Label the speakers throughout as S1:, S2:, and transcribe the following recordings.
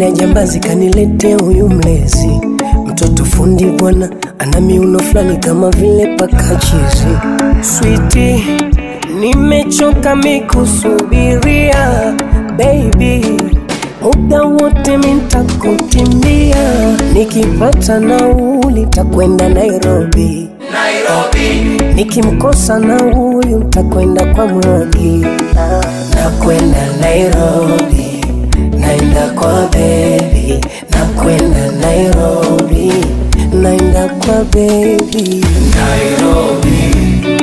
S1: Lile jambazi kanilete huyu mlezi, mtoto fundi bwana, ana miuno fulani kama vile paka chizi. Switi, nimechoka mikusubiria baby, muda wote mintakutimbia, nikipata nauli takwenda Nairobi. Nikimkosa na huyu ntakwenda kwa mrogi, nakwenda Nairobi, naenda kwa bebi, nakwenda Nairobi, naenda kwa bebi.
S2: Nairobi,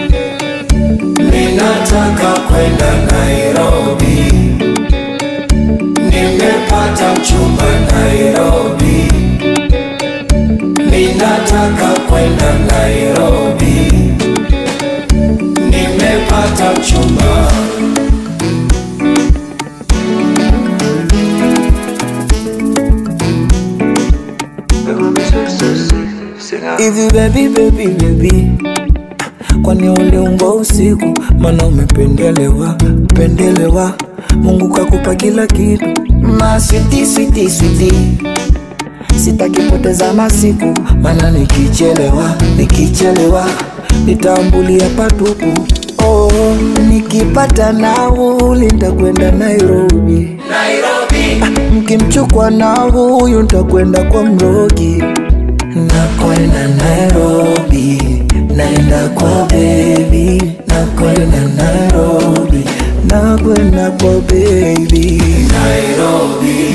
S2: ninataka kwenda Nairobi, nimepata mchumba Nairobi, ninataka kwenda Nairobi, nimepata mchumba.
S3: Hivi baby baby baby, kwani uliumbwa usiku? Maana umependelewa pendelewa, Mungu kakupa kila kitu, ma switi switi switi, sitaki poteza masiku, maana nikichelewa nikichelewa nitambulia patupu. Oh, nikipata nauli nitakwenda Nairobi,
S2: Nairobi,
S3: mkimchukua na huyu nitakwenda kwa mrogi nakwenda Nairobi, naenda kwa baby, nakwenda Nairobi, nakwenda kwa baby.
S2: Nairobi,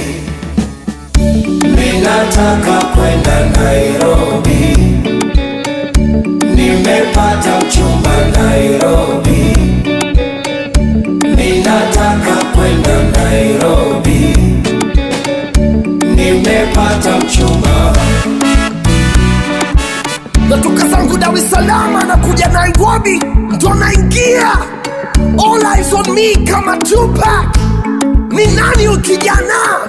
S2: ninataka kwenda Nairobi, nimepata mchumba Nairobi, ninataka kwenda Nairobi, nimepata mchumba.
S4: natoka zangu Dar es Salaam na kuja Nairobi, ndo naingia all eyes on me kama Tupac. Ni nani ukijana?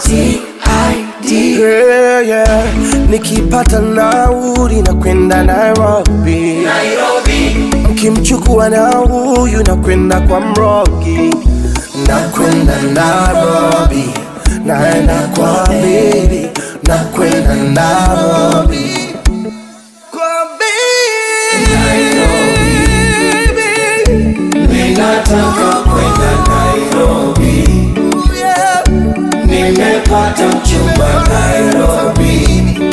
S1: Yeah, yeah. Nikipata nauli na kwenda Nairobi,
S2: Nairobi,
S1: mkimchukua na huyu na kwenda kwa mrogi, nakwenda Nairobi, naenda kwa baby, nakwenda Nairobi, kwa baby,
S2: ninataka kwenda Nairobi, nimepata mchumba Nairobi,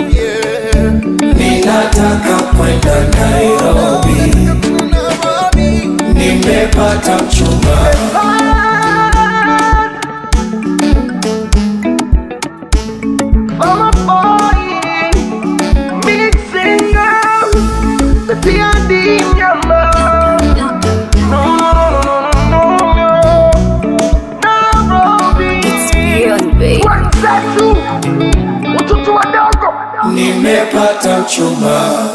S2: ninataka kwenda Nairobi, nimepata mchumba.
S5: It's beyond, babe.
S4: Watoto wadogo
S2: Nimepata mchumba.